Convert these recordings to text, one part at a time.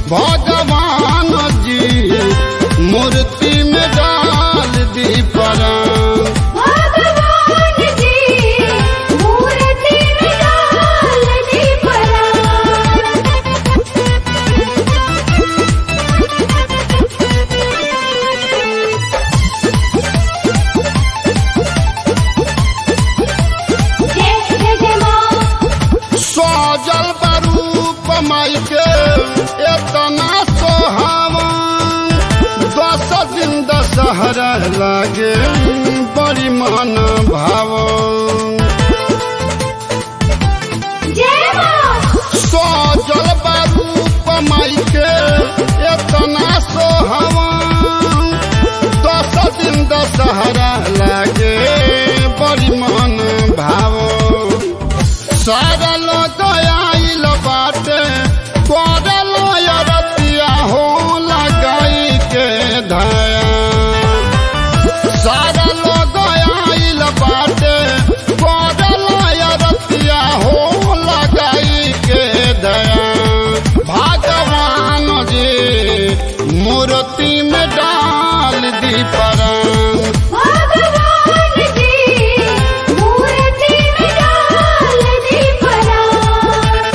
भगवान जी मूर्ति में डाल दी परान भगवान जी मूर्ति में डाल दी परान जय जय जय माँ सजल बरूप माई के एतना सोहावन दस दिन दशहरा लागे बड़ी मन भावन जय माँ सजल बरूप माई के एतना सोहावन दस दिन दशहरा लागे बड़ी मन भावन सारा लोग आइल बाटे करल रतिया हो लगाई के धया सारा लोग आइल बाटे करल रतिया हो लगाई के दया भगवान जी मूर्ति में डाल दी परान भगवान जी मूर्ति में डाल दी परान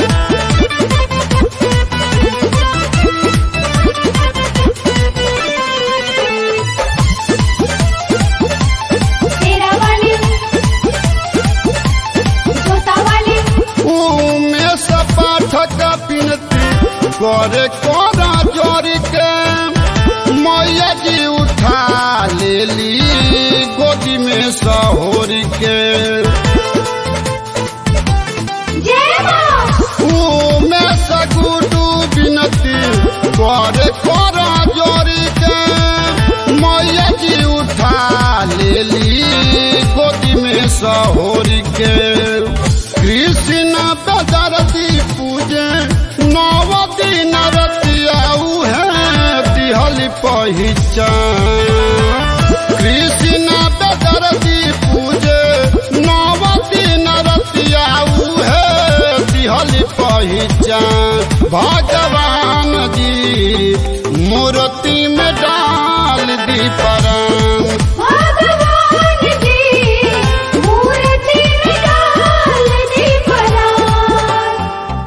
तेरा वाली जोता वाली उमेश पाठक पिनती करे कोरा जोरी के मैया जी उठा लेली गोदी में सहोरी के जय माँ उमेश गुडू बिनती करे कोरा जोरी के मैया जी उठा लेली गोदी में सहोरी के कृष्ण बेदरती पूजे नव दिन रतिया उहे दिहल पहिचान कृष्ण बेदरती पूजे नव दिन रतिया उहे दिहल पहिचान भगवान